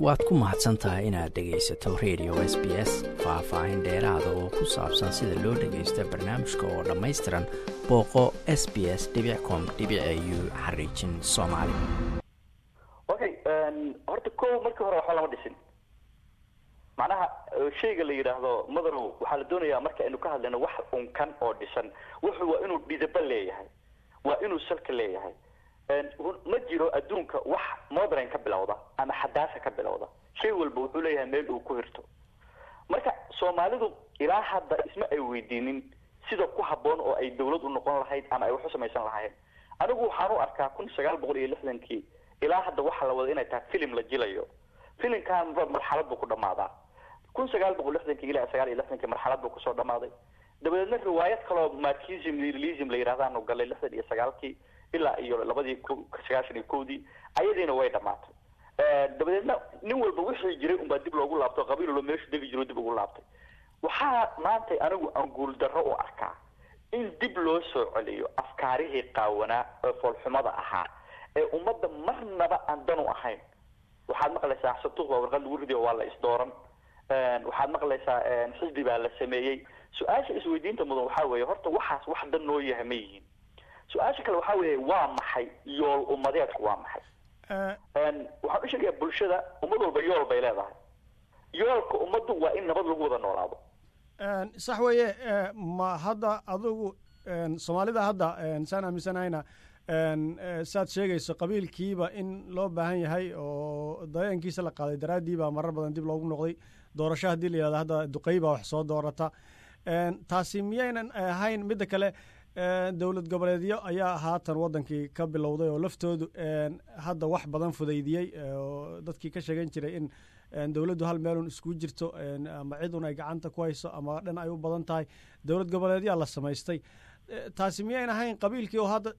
waad ku mahadsan tahay inaad dhegaysato radio s b s faah-faahin dheeraada oo ku saabsan sida loo dhagaysta barnaamijka oo dhammaystiran booqo s b s com u xariijin soomaali okay horta ko markii hore waxba lama dhisin macnaha shayga la yidhaahdo madarow waxaa la doonayaa marka aynu ka hadlayno wax unkan oo dhisan wuxu waa inuu dhidaba leeyahay waa inuu salka leeyahay ma jiro adduunka wax modern ka bilowda ama xadaasa ka bilowda shay walba wuxuu leeyahay meel uu ku hirto marka soomaalidu ilaa hadda isma ay weydiinin sida ku habboon oo ay dawlad u noqon lahayd ama ay wax u samaysan lahayn anigu waxaan u arkaa kun sagaal boqol iyo lixdankii ilaa hadda waxaa la wada inay tahay filim la jilayo filimkan marxalad buu ku dhamaadaa kun sagaal boqol lixdankii ilaa sagaal iyo lixdankii marxalad buu kusoo dhamaaday dabadeedna riwaayad kaloo markism realism la yidhahdaanu galay lixdan iyo sagaalkii ilaa iyo labadii sagaashan iyo kowdii ayadiina way dhamaatay dabadeedna nin walba wixii jiray unbaa dib loogu laabto qabiil walba meeshu degi jiro dib ugu laabtay waxaa maantay anigu aan guuldarro u arkaa in dib loo soo celiyo afkaarihii qaawanaa ee foolxumada ahaa ee ummadda marnaba aan dan u ahayn waxaad maqlaysaa santuuq baa warqad lagu ridiyo waa la isdooran waxaad maqlaysaa xisbi baa la sameeyey su-aasha isweydiinta mudan waxaa weeye horta waxaas wax dan noo yahay ma yihiin su-aasha kale waxaa weeye waa maxay yool ummadeedku waa maxay waxaan u sheegayaa bulshada ummad walba yool bay leedahay yoolka ummaddu waa in nabad lagu wada noolaado sax weeye ma hadda adigu soomaalida hadda saan aaminsanahayna saad sheegayso qabiilkiiba in loo baahan yahay oo dareenkiisa la qaaday daraaddii baa marar badan dib loogu noqday doorasho haddii la yihahdo hadda duqey baa wax soo doorata taasi miyaynan ahayn midda kale dowlad goboleedyo ayaa haatan wadankii ka bilowday oo laftoodu hadda wax badan fudaydiyey oo dadkii ka sheegan jiray in dowladdu hal meelun isku jirto ama cidun ay gacanta ku hayso ama dhan ay u badan tahay dowlad goboleedyaa la samaystay taasi miyayn ahayn qabiilkii oo hadda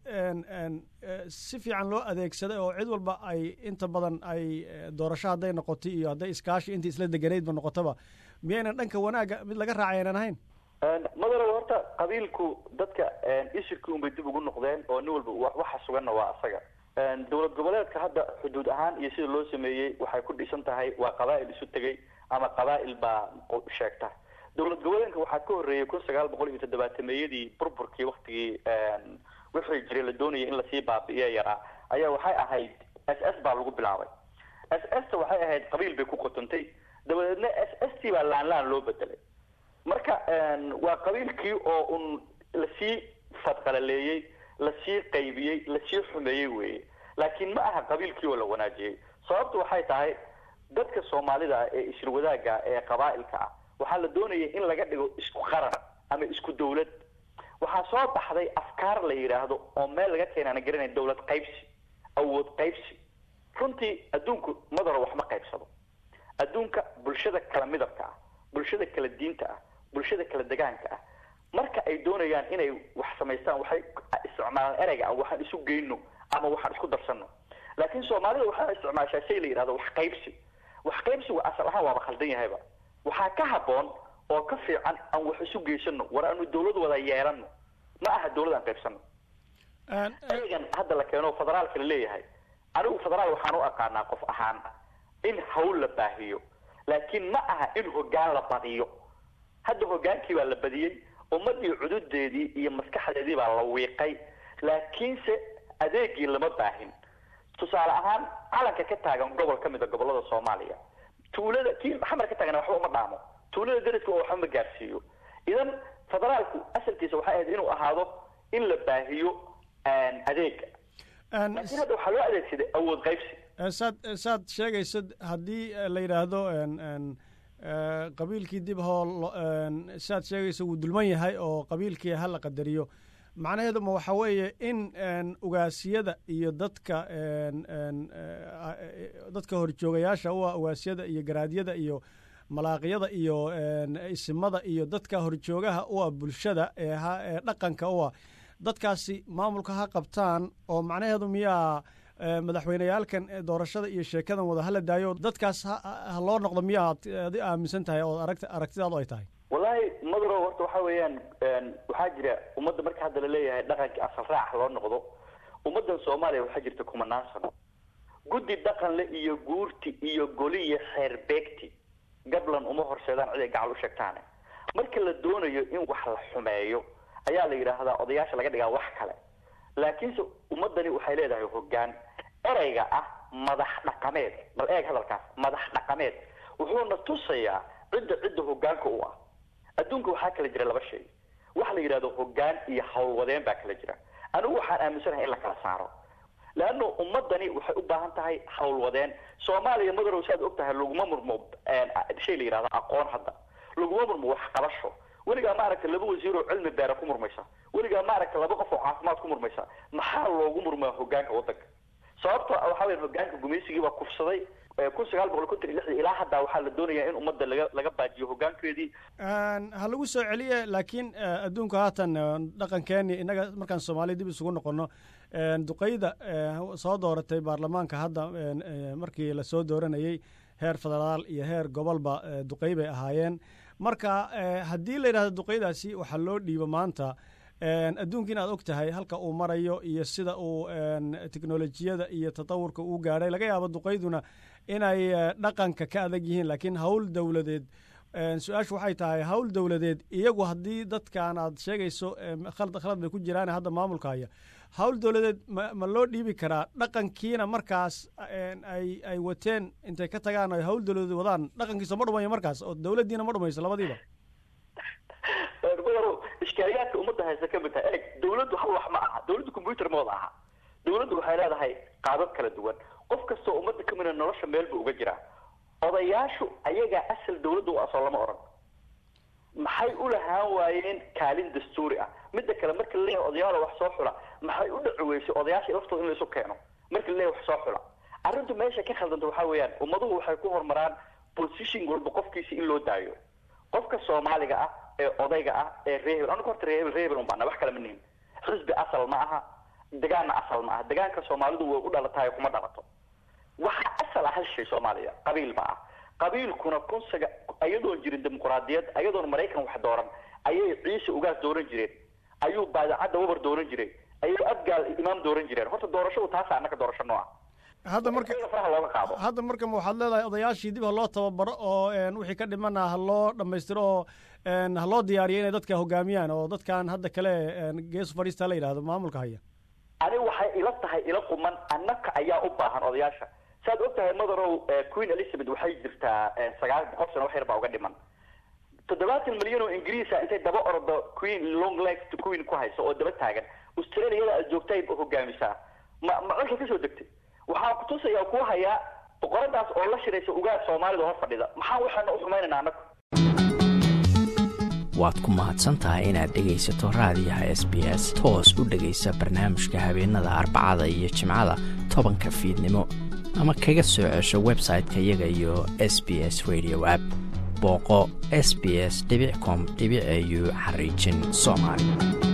si fiican loo adeegsaday oo cid walba ay inta badan ay doorasho hadday noqotay iyo hadday iskaashi intii isla deganaydba noqotaba miyaynan dhanka wanaagga mid laga raacay aynan ahayn madarow horta qabiilku dadka isirkii unbay dib ugu noqdeen oo nin walba waxa suganna waa asaga dowlad goboleedka hadda xuduud ahaan iyo sida loo sameeyey waxay ku dhisan tahay waa qabaa'il isu tegay ama qabaa'il baa sheegta dowlad goboleedka waxaa ka horreeyay kun sagaal boqol iyo toddobaatameyadii burburkii waktigii wixii jiray la doonayay in lasii baabi'iyo yaraa ayaa waxay ahayd s s baa lagu bilaabay s s ta waxay ahayd qabiil bay ku qotontay dabadeedna s s t baa laan laan loo bedelay marka waa qabiilkii oo un lasii fadqalaleeyey lasii qaybiyey lasii xumeeyey weeye laakiin ma aha qabiilkii oo la wanaajiyey sababtu waxay tahay dadka soomaalida ah ee isirwadaaga ee qabaa'ilka ah waxaa la doonayay in laga dhigo isku qaran ama isku dawlad waxaa soo baxday afkaar la yidhaahdo oo meel laga keenaana garanayn dawlad qaybsi awood qaybsi runtii adduunku madaro wax ma qaybsado adduunka bulshada kala midabka ah bulshada kala diinta ah bulshada kala degaanka ah marka ay doonayaan inay wax samaystaan waxay isticmaalaan ereyga ah waxaan isu geyno ama waxaan isku darsano laakiin soomaalida waxaa isticmaashaa shay la yidhahdo wax qaybsi wax qaybsigu asal ahaan waaba khaldan yahayba waxaa ka habboon oo ka fiican aan wax isu geysano war aanu dawlad wada yeelano ma aha dawlad aan qaybsano ereygan hadda la keeno federaalka la leeyahay anigu federaal waxaan u aqaanaa qof ahaan in hawl la baahiyo laakiin ma aha in hoggaan la badiyo hadda hoggaankii baa la badiyey ummadii cududeedii iyo maskaxdeedii baa la wiiqay laakiinse adeegii lama baahin tusaale ahaan calanka ka taagan gobol ka mid a gobolada soomaaliya tuulada kii xamar ka taagana waxba uma dhaamo tuulada dariska oo waxba ma gaarsiiyo idan federaalku asalkiisa waxay ahayd inuu ahaado in la baahiyo adeega laakiin hadda waxaa loo adeegsaday awood qaybsi saad saad sheegayso haddii la yidhaahdo qabiilkii dib hoo saad sheegayso wuu dulman yahay oo qabiilkii ha la qadariyo macnaheedu ma waxa weeye in ugaasiyada iyo dadka dadka horjoogayaasha u ah ugaasiyada iyo garaadyada iyo malaaqyada iyo isimada iyo dadka horjoogaha u ah bulshada ee dhaqanka u ah dadkaasi maamulka ha qabtaan oo macnaheedu miyaa madaxweyneyaalkan doorashada iyo sheekadan wada hala daayo dadkaas ha loo noqdo miyaad adi aaminsan tahay oo aragt aragtidaadu ay tahay wallaahi madrow horta waxa weeyaan waxaa jira ummadda marka hadda la leeyahay dhaqankii asal raac loo noqdo ummaddan soomaaliya waxaa jirta kumanaan sano guddi dhaqanle iyo guurti iyo goliyo xeerbeegti gablan uma horseedaan cid ay gacal u sheegtaane marka la doonayo in wax la xumeeyo ayaa la yidhaahdaa odayaasha laga dhigaa wax kale laakiinse ummadani waxay leedahay hoggaan ereyga ah madax dhaqameed bal eeg hadalkaas madax dhaqameed wuxuuna tusayaa cidda cidda hoggaanka u ah adduunka waxaa kala jira laba shay waxa la yidhahdo hoggaan iyo howlwadeen baa kala jira anigu waxaan aaminsanahay in la kala saaro leanna ummadani waxay u baahan tahay howlwadeen soomaaliya madarow saad og tahay laguma murmo shay la yidhahdo aqoon hadda laguma murmo waxqabasho weligaa maaragta laba wasiir oo cilmi beera ku murmaysa weligaa maaragta laba qof oo caafimaad ku murmaysa maxaa loogu murmaa hoggaanka waddanka sababto waxa weya hoggaanka gumaysigii baa kufsaday kun sagaal boqol konton iyo lixdii ilaa haddaa waxaa la doonayaa in ummadda laga laga baajiyo hoggaankeedii ha lagu soo celiye laakiin adduunka haatan dhaqankeeni innaga markaan soomaaliya dib isugu noqono duqeyda soo dooratay baarlamaanka hadda markii lasoo dooranayey heer federaal iyo heer gobolba duqey bay ahaayeen marka haddii la yidhahdo duqeydaasi waxaa loo dhiibo maanta adduunka in aad og tahay halka uu marayo iyo sida uu teknolojiyada iyo tatawurka uu gaadhay laga yaabo duqeyduna inay dhaqanka ka adag yihiin laakiin hawl dowladeed su-aashu waxay tahay hawl dowladeed iyagu haddii dadkan aad sheegayso khalad khalad bay ku jiraan hadda maamulka haya hawl dowladeed ma ma loo dhiibi karaa dhaqankiina markaas ay ay wateen intay ka tagaan ay hawl dowladeed wadaan dhaqankiisa ma dhumayo markaas oo dowladdiina ma dhumayso labadiiba badaro ishkaaliyaadka ummadda haysta ka mid tahay eeg dawladdu hal wax ma aha dawladdu combyuter ma wada aha dawladdu waxay leedahay qaabab kala duwan qof kastoo ummadda ka mida nolosha meel buu uga jiraa odayaashu ayagaa asal dawladda u asoo lama odhan maxay u lahaan waayeen kaalin dastuuri ah midda kale marka la leeyahay odayaala wax soo xula maxay u dhaci weysay odayaasha laftooda in la isu keeno marka la leeyahay wax soo xula arrintu meesha ka khaldanta waxaa weeyaan ummaduhu waxay ku horumaraan position walba qofkiisa in loo daayo qofka soomaaliga ah ee odayga ah ee reehebel anigu horta reehebel reehebel un baana wax kale ma nihin xisbi asal ma aha degaanna asal ma aha degaanka soomaalidu way u dhalatahay kuma dhalato waxaa asal ah hal shay soomaaliya qabiil ma ah qabiilkuna kun saga ayadoon jirin dimuquraadiyad ayadoon maraykan wax dooran ayay ciise ugaas dooran jireen ayuu baadacadda wabar dooran jiray ayuu adgaal imaam dooran jireen horta doorashadu taasa annaka doorasho noo ah hadda marka faraha looga qaado hadda marka ma waxaad leedahay odayaashii dib ha loo tababaro oo wixii ka dhimana ha loo dhammaystiro oo ha loo diyaariyo inay dadka hogaamiyaan oo dadkan hadda kale geesu fadhiista la yidhahdo maamulka haya ani waxay ila tahay ila quman annaka ayaa u baahan odayaasha saad og tahay madarow queen elizabeth waxay jirtaa sagaal boqol sano wax yar baa uga dhiman toddobaatan milyan oo ingiriisa intay daba ordo queen long legs to queen ku hayso oo daba taagan australiada aad joogtay hogaamisaa ma ma colka kasoo degtay waxaa kutusayaa ku hayaa boqoradaas oo la shiraysa ugaas soomaalida hor fadhida maxaa waxaana u xumaynaynaa annagu waad ku mahadsan tahay inaad dhegaysato raadiyaha s b s toos u dhegaysa barnaamijka habeenada arbacada iyo jimcada tobanka fiidnimo ama kaga soo cesho website-ka iyaga iyo s b s radio app booqo s b s com au xariijin soomaali